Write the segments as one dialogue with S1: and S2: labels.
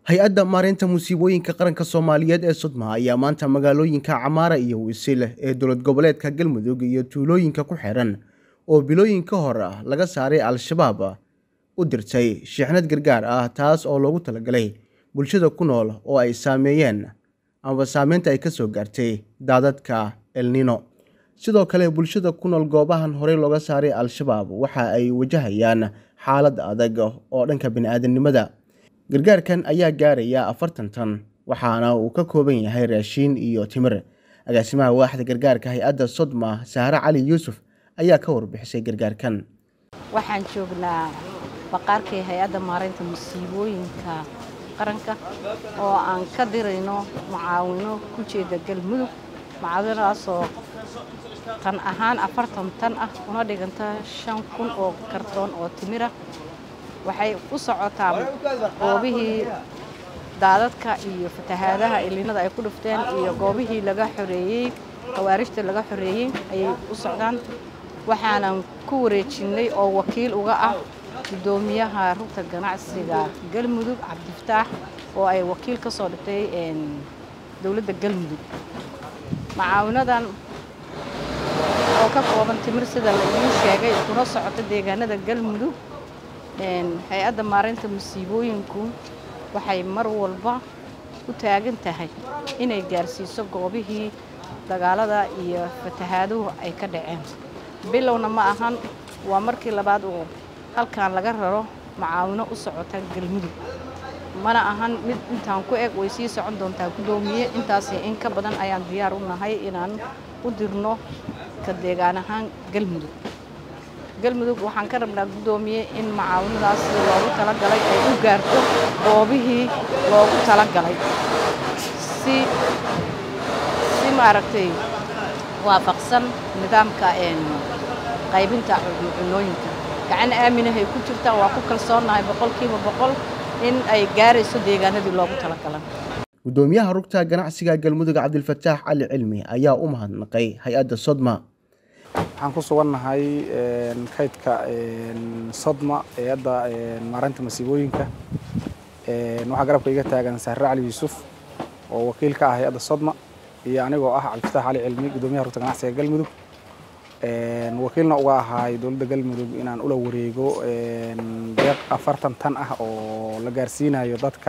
S1: hay-adda maareynta musiibooyinka qaranka soomaaliyeed ee sodma ayaa maanta magaalooyinka camaara iyo wisil ee dowlad goboleedka galmudug iyo tuulooyinka ku xiran oo bilooyin ka hor laga saaray al-shabaab u dirtay shixnad gargaar ah taas oo loogu talagalay bulshada ku nool oo ay saameeyeen amaba saameynta ay ka soo gaartay daadadka elnino sidoo kale bulshada ku nool goobahan horey looga saaray al-shabaab waxa ay wajahayaan xaalad adag oo dhanka bini-aadamnimada gargaarkan ayaa gaaraya afartan tan waxaana uu ka kooban yahay raashiin iyo timir agaasimaha waaxda gargaarka hay-adda sodma sahre cali yuusuf ayaa ka warbixisay gargaarkan
S2: waxaan joognaa baqaarkii hay-adda maareynta musiibooyinka qaranka oo aan ka dirayno mucaawino ku jeeda galmudug mucaawinadaasoo tan ahaan afartan tan ah una dhiganta shan kun oo kartoon oo timira waxay u socotaa goobihii daadadka iyo fatahaadaha ilinada ay ku dhufteen iyo goobihii laga xoreeyey khawaarijta laga xoreeyey ayay u socdaan waxaanan ku wareejinnay oo wakiil uga ah guddoomiyaha rugta ganacsiga galmudug cabdifataax oo ay wakiil ka soo dhigtay dowladda galmudug macaawinadan oo ka kooban timir sida la idiin sheegay kuna socota deegaanada galmudug hay-adda maareynta musiibooyinku waxay mar walba u taagan tahay inay gaarsiiso goobihii dagaalada iyo fatahaaduhu ay ka dhaceen bilowna ma ahan waa markii labaad uu halkan laga raro macaawino u socota galmudug mana ahan mid intaan ku eg way sii socon doontaa guddoomiye intaasi in ka badan ayaan diyaar u nahay inaan u dirno ka deegaan ahaan galmudug galmudug waxaan ka rabnaa guddoomiye in macaawinadaas loogu talagalay ay u gaarto goobihii loogu talagalay si si maaragtay waafaqsan nidaamka qaybinta cunooyinka gacan aaminahay ku jirtaa waa ku kalsoonnahay boqolkiiba boqol in ay gaarayso deegaanadii loogu talagalay
S1: guddoomiyaha rugta ganacsiga galmudug cabdilfataax cali cilmi ayaa u mahadnaqay hay-adda sodma
S3: waxaan ku sugannahay kaydka sodma hay-adda maareynta masiibooyinka waxaa garabka iga taagan sahre cali yuusuf oo wakiil ka ah hay-adda sodma iyo anigoo ah cabdifatax cali cilmi guddoomiyaha rugta ganacsiga galmudug wakiilna uga ahaay dowladda galmudug inaan ula wareego deeq afartan tan ah oo la gaarsiinayo dadka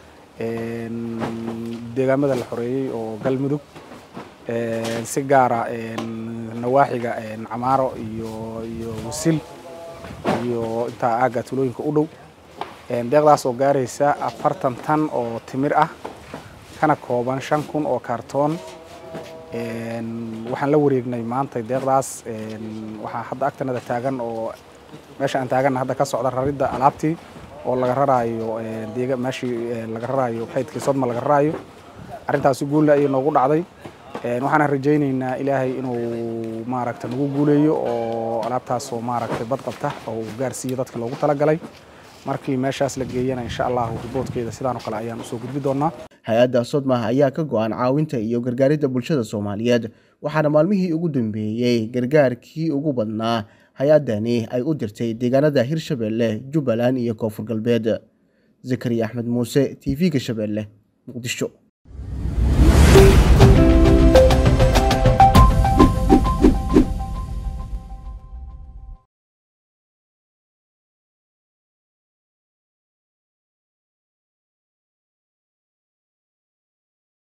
S3: deegaamada la xoreeyey oo galmudug si gaara nawaaxiga camaaro iyo iyo wasil iyo intaa aagga tulooyinka u dhow deeqdaas oo gaaraysa afartan tan oo timir ah kana kooban shan kun oo kaartoon waxaan la wareegnay maanta deeqdaas waxaa hadda agtanada taagan oo meesha aan taaganna hadda ka socda raridda alaabtii oo laga raraayo deega meeshii laga raraayo kaydkii sodma laga raraayo arrintaasi guulle ayay noogu dhacday waxaana rajaynaynaa ilaahay inuu maaragta nagu guuleeyo oo alaabtaas oo maaragtay bad qabta oo uu gaarsiiyo dadka loogu talagalay markii meeshaas la geeyana insha allahu riboodkeeda sidaan oo kale ayaan usoo gudbi doonaa
S1: hay-adda sodma ayaa ka go-an caawinta iyo gargaaridda bulshada soomaaliyeed waxaana maalmihii ugu dambeeyey gargaarkii ugu badnaa hay-addani ay u dirtay deegaanada hirshabeelle jubbaland iyo koonfur galbeed zakariya axmed muuse t v-ga shabeelle muqdisho